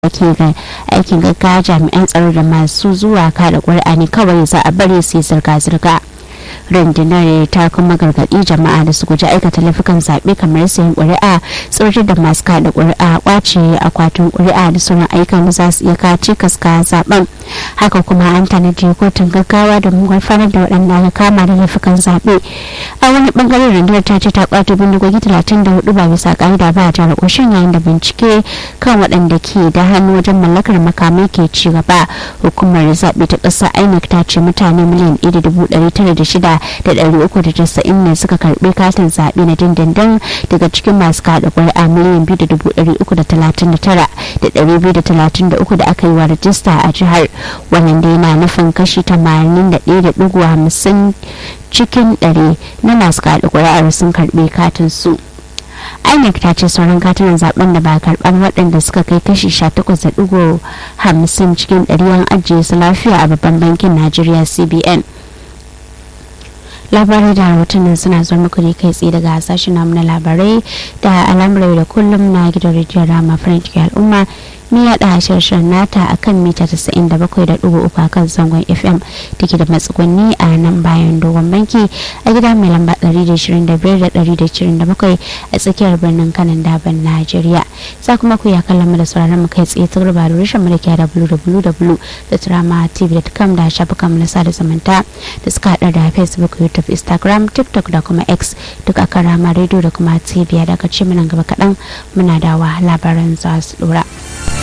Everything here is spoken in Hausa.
ake ga aikin gaggawa jami'an tsaro da masu zuwa kada ƙuri'a ne kawai za a bari su yi zirga-zirga rundunar ta kuma gargaɗi jama'a da su guji aikata laifukan zaɓe kamar sayan ƙuri'a tsirri da masu kada ƙuri'a ƙwace akwatin ƙuri'a da sauran ayyukan da za su iya kaci kaska zaɓen haka kuma an tanadi kotun gaggawa da gurfanar da waɗanda aka kama da laifukan zaɓe a wani ɓangaren rundunar ta ce ta ƙwato bindigogi talatin da hudu ba bisa ƙa'ida ba a jihar ƙoshin yayin da bincike kan waɗanda ke da hannu wajen mallakar makamai ke ci gaba hukumar zaɓe ta ƙasa inec ta ce mutane miliyan ɗaya da dubu ɗari tara da shida da ɗari uku da casa'in ne suka karɓi katin zaɓe na dindindin daga cikin masu kaɗa ƙuri'a miliyan biyu da dubu ɗari uku da talatin da tara da ɗari biyu da talatin da uku da aka yi wa rajista a jihar wannan dai na nufin kashi tamanin da ɗaya da ɗigo hamsin cikin ɗari na masu kaɗa ƙuri'ar sun karɓi katin su. inec ta ce sauran katunan zaben da ba karban waɗanda suka kai kashi 18.50 cikin ɗari an ajiye su lafiya a babban bankin najeriya cbn labarai da rahotannin suna zuwa muku ne kai tsaye daga sashen namu na labarai da al'amurai da kullum na gidan rijiyar rama farin ciki al'umma mi yaɗa shirshen nata a kan mita 97.3 a kan zangon fm da ke da matsuguni a nan bayan dogon banki a gida mai lamba 125-127 a tsakiyar birnin kanan daban najeriya za kuma ku ya kallon mu da sauraron mu kai tsaye ta da rushen mu da ke da www.tramatv.com da shafukan na sada zumunta da suka haɗa da facebook youtube instagram tiktok da kuma x duk a kan rama radio da kuma tv daga ce munan gaba kaɗan muna dawa labaran za su ɗora.